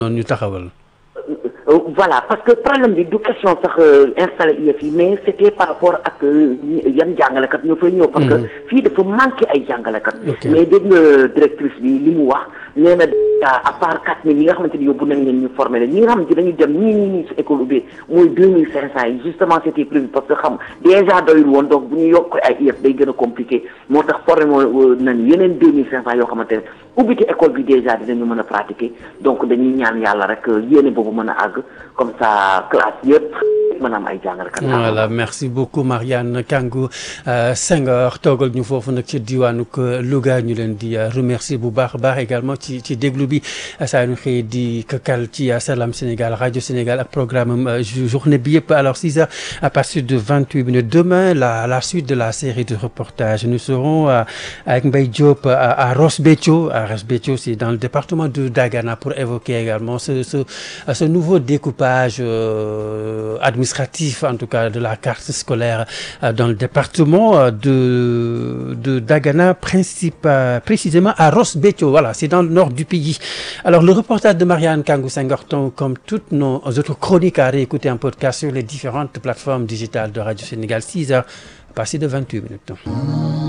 noonu ñu taxawal. voilà parce que problème bi du question sax installé IEF yi mais c'était par rapport ak yan jàngalekat ñoo fay ñëw. parce que fii dafa manqué ay jàngalekat. mais dégg nga directrice bi li mu wax nee na à part quatre mille ñi nga xamante ni yóbbu nañ leen ñu formé leen ñi nga xamante dañuy dem ñii ñii ñii si école bi mooy deux mille cinq cent yi justement c'était prévu parce que xam déjà doyul woon donc bu ñu yokk ay IEF day gën a compliqué moo tax formé moo nañ yeneen deux mille cinq cent yoo xamante ne ubbite école bi déjà dinañu mën a pratiquer donc dañuy ñaan yàlla rek yéene boobu mën a àgg comme ça classe yëpp mën a am ay jàngalekat. voilà merci beaucoup Marianne Kangou Senghor toogal ñu foofu nag ci diwaanu Louga ñu leen di remercier bu baax a baax également ci ci déglu bi saa ñu xëy di këkkal ci Salam Sénégal rajo Sénégal ak programme journée bi yëpp alors 6 heures à partir de 28 minutes demain la la suite de la série de reportages nous serons avec Mbaye Diop à Ross Béthio à Ross Béthio c'est dans le département de Dagana pour évoquer également ce ce ce nouveau découpage euh, administratif en tout cas de la carte scolaire euh, dans le département de de Dagana principe euh, précisément à Ross Béthio voilà c'est dans le nord du pays alors le reportage de Marianne Kangou Senghor comme toutes nos autres chroniques à réécouter en podcast sur les différentes plateformes digitales de Radio Sénégal 6 heures passé de 28 minutes